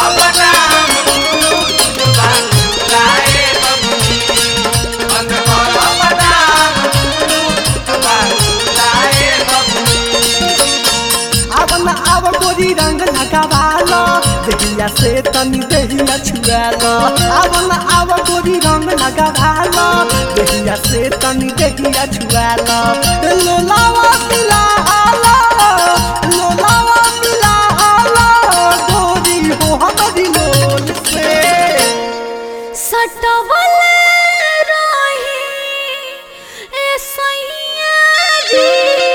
आव न आव गोरी रंग लगावालो देहिया से तनी देहिया छुआलो आव न आव गोरी रंग लगावालो देहिया से तनी देहिया छुआलो लोलावा पिला आलो लोलावा पिला आलो गोरी हो हमरी लोल से सटवले रही ए सैया जी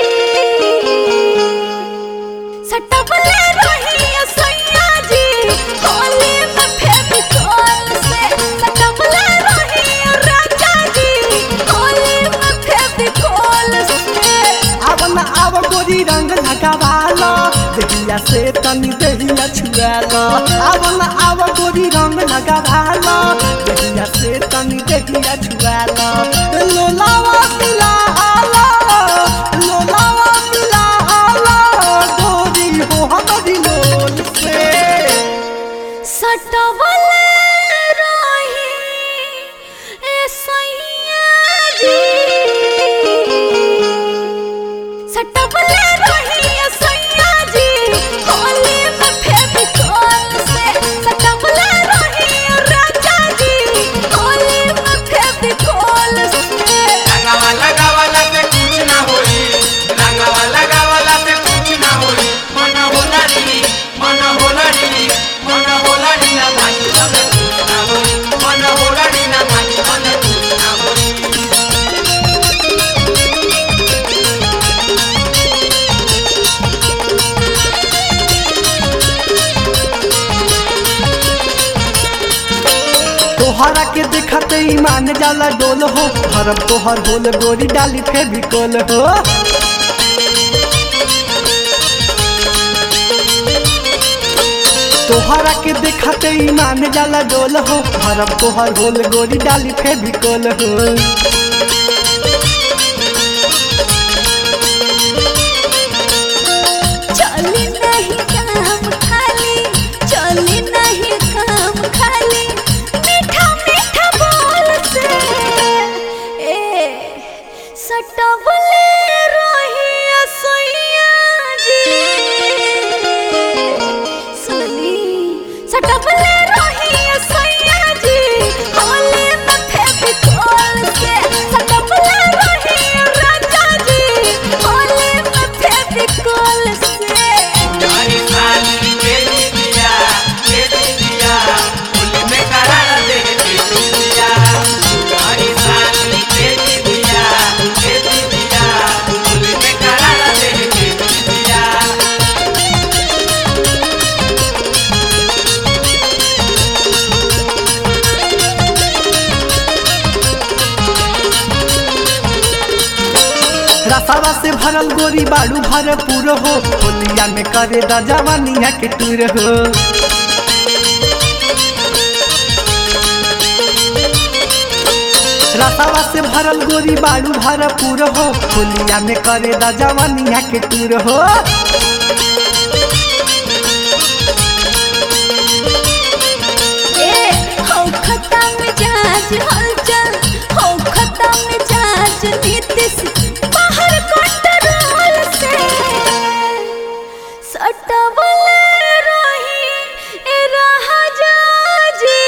सटवले रही ए सैया जी होली में फेविकोल से सटवले रही ए राजा जी होली में फेविकोल से आव न आव गोरी रंग लगावालो देहिया से तनी देहिया छुआलो आव न आव गोरी रंग लगावालो देहिया से तनी देहिया छुआलो लोलावा पिला आलो लोलावा पिला आलो गोरी हो हमरी लोल से सटवले रही ए सैया जी सटवले रही ए सैया जी होली में फेविकोल से सटवले रही ए राजा जी होली में फेविकोल से तोहरा के देखते ईमान जाला डोल हो हरम तोहर होल गोरी डाली फेविकोल हो तोहरा के देखते ईमान जाला डोल हो हरम तोहर होल गोरी डाली फेविकोल हो चली नहीं काम खाली चली नहीं काम खाली मीठा मीठा बोल से ए सटवले रही असैया जी सुनी सटवले रही असैया जी होली में फेविकोल से सटवले रही राजा जी होली में फेविकोल से रसावा से भरल गोरी बाड़ू भरपूर हो होलिया में करे द जवानिया के टूर हो रसावा से भरल गोरी बाड़ू भरपूर हो होलिया में करे द जवानिया के टूर हो ए हो खता मिजाज हलचल हो खता मिजाज नीतिश बाहर कंट्रोल से सटवले रही ए राजा जी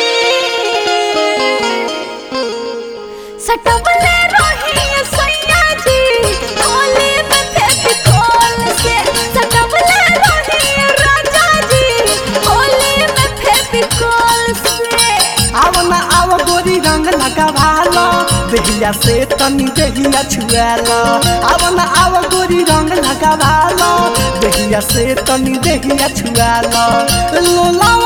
सटवले रही ए सैया जी होली में फेविकोल से सटवले रही ए राजा जी होली में फेविकोल से आव न आव गोरी रंग लगावालो देहिया से तनी देहिया छुआलो आव न आव गोरी रंग लगावालो देहिया से तनी देहिया छुआलो लोला